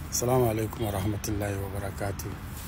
Assalamu alaikum wa rahmatullahi wa barakatu.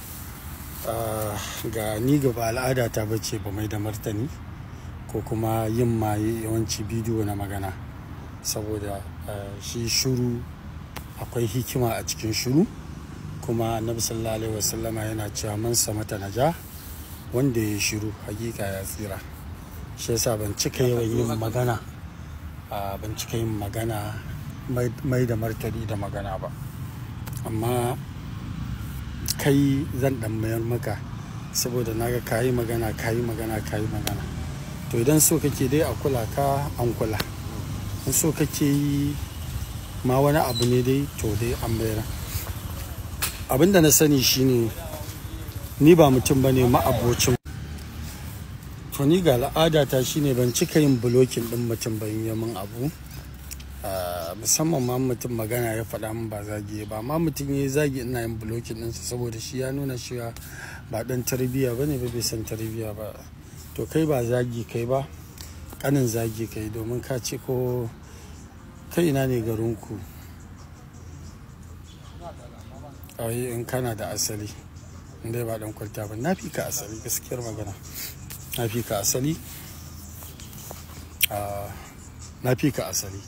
ga ni gaba al'ada ta bace ba mai da martani ko kuma yin ma yawanci bidiyo na magana saboda ah, shi shuru akwai hikima a cikin shuru kuma annabi sallallahu alaihi wasallama yana cewa man samata naja wanda ya shiru hakika ya tsira shi yasa ban cika yawan yin magana ah, ban cika yin magana mai- mai da martani da magana ba amma kai zan dan mayar maka saboda naga kayi magana kayi magana kayi magana to idan so kake dai a kula ka an kula in so kake yi ma wani abu ne dai to dai an mayar abinda na sani shine ni ba mutum ba ne ma'abocin to ni ga al'adata shine ban cika yin bulokin din mutum ban yi min abu Ah, musamman ma mutum magana ya faɗa min ba zagi ba ma mutum ya yi zagi ina yin blokin ɗinsa saboda shi ya nuna cewa ba ɗan tarbiyya ba ne ba bai san tarbiyya ba to kai ba zagi kai ba ƙanin zagi kai domin ka ce ko kai ina ne garinku ai in kana da asali in dai ba ɗan kwalta ba na fi ka asali gaskiyar magana na fi ka asali Ah, na fi ka asali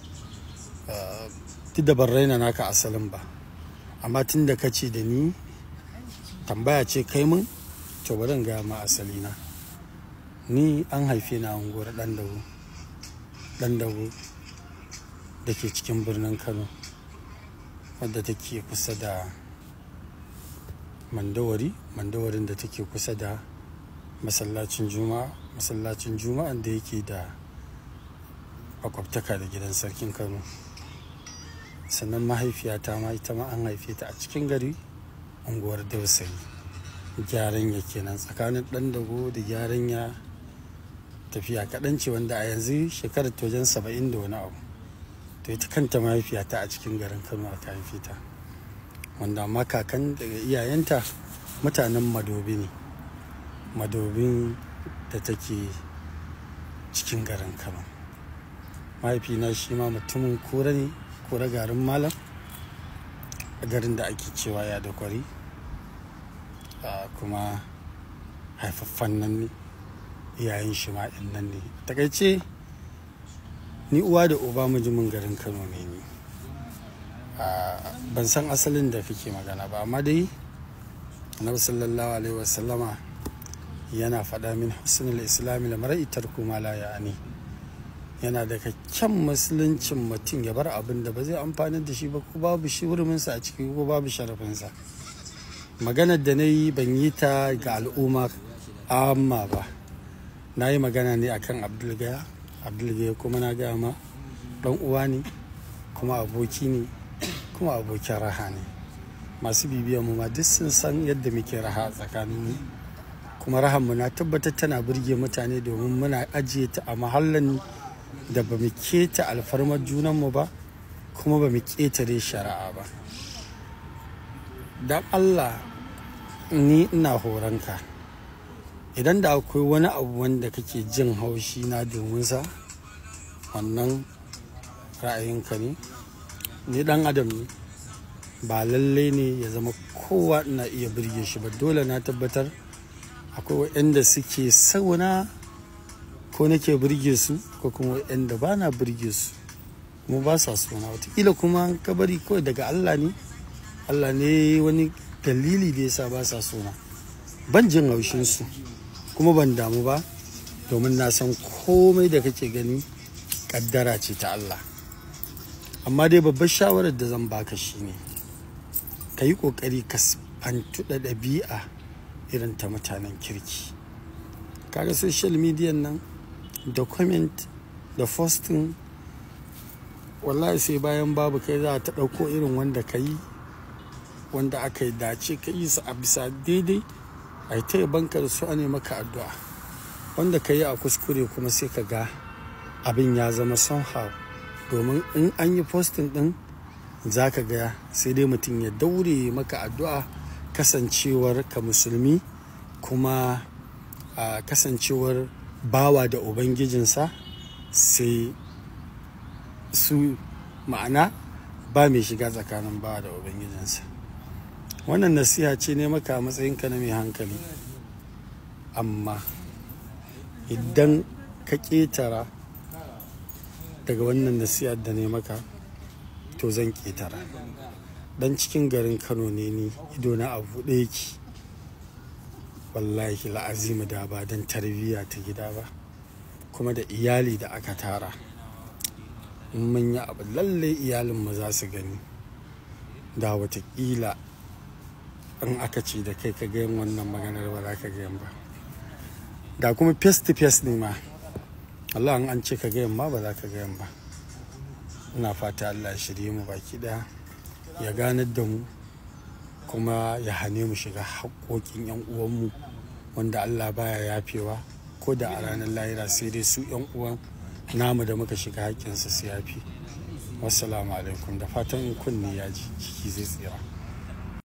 duk da ban raina naka asalin ba amma tun da ka ce da ni tambaya ce kai mun to bari in gaya ma asali na ni an haife na unguwar dan dago dan dago da ke cikin birnin kano wadda take kusa da mandawari mandawarin da take kusa da masallacin juma'a masallacin juma'an da yake da makwabtaka da gidan sarkin kano sannan mahaifiyata ma ita ma an haife ta a cikin gari unguwar dausayi gyaran ya kenan tsakanin dan dago da gyaran ya tafiya kaɗan ce wanda a yanzu shekarar ta wajen saba'in da wani abu to ita kanta mahaifiyata a cikin garin kano aka haife ta wanda amma kakan daga iyayenta mutanen madobi ne madobin da take cikin garin kano mahaifina shi ma mutumin kura ne kura garin malam a garin da ake cewa ya da kwari Ah, kuma haifaffan nan ne iyayen shi ma ɗin nan ne takaice ni uwa da uba mujimin garin kano ne ni Ah, ban san asalin da kake magana ba amma dai annabi sallallahu alaihi wasallama yana faɗa min husnul islami la mar'i tarku ma la ya'ani yana da kyan musuluncin mutum ya bar abin da ba zai amfani da shi ba ko babu shi huruminsa a ciki ko babu sharafinsa maganar da na yi ban yi ta ga al'umma amma ba na yi magana ne akan abdulgaya abdulgaya kuma na gaya ma dan uwa ne kuma aboki ne kuma abokin raha ne masu bibiyan mu ma duk sun san yadda muke raha a tsakanin mu kuma rahanmu na tabbatar tana burge mutane domin muna ajiye ta a mahallin da ba mu keta alfarmar junanmu ba kuma ba mu ƙetare shari'a ba don allah ni ina horonka idan da akwai wani abu wanda kake jin haushi na domin sa wannan ra'ayinka ne ni dan adam ne ba lallai ne ya zama kowa ina iya birge shi ba dole na tabbatar akwai waɗanda suke sauna ko nake birge su ko kuma waɗanda ba na birge su kuma ba sa suna watakila kuma ka bari kawai daga Allah ne Allah ne wani dalili da yasa ba sa suna ban jin haushin su kuma ban damu ba domin na san komai da kake gani kaddara ce ta Allah amma dai babbar shawarar da zan baka shine ka yi ƙoƙari ka fantu da ɗabi'a irin ta mutanen kirki kaga social media nan da comment da posting wallahi sai bayan babu kai za ta ɗauko irin wanda ka yi wanda aka yi dace ka yi su a bisa daidai a yi ta yabanka da su ne maka addu'a wanda ka yi a kuskure kuma sai ka ga abin ya zama somehow domin in an yi posting din za ka ga sai dai mutum ya daure maka addu'a kasancewar ka musulmi kuma a kasancewar bawa da ubangijinsa sai su ma'ana ba mai shiga tsakanin bawa da ubangijinsa wannan nasiha ce ne maka a matsayinka na mai hankali amma idan ka ƙetara daga wannan nasihar da ne maka to zan ƙetara dan cikin garin kano ne ni idona a buɗe yake wallahi la'azimu da ba don tarbiyya ta gida ba kuma da iyali da aka tara in mun yi abu lalle iyalinmu za su gani da watakila in aka ce da kai ka gayan wannan maganar ba za ka gayan ba da kuma face to face ne ma Allah an ce ka gayan ma ba za ka gayan ba ina fata Allah shirye mu baki daya ya ganar da mu kuma ya hane mu shiga haƙoƙin 'yan uwanmu wanda Allah baya yafewa ko da a ranar lahira sai dai su 'yan uwan namu da muka shiga haƙƙinsu su yafi wassalamu alaikum da fatan in kunni ya ji jiki zai tsira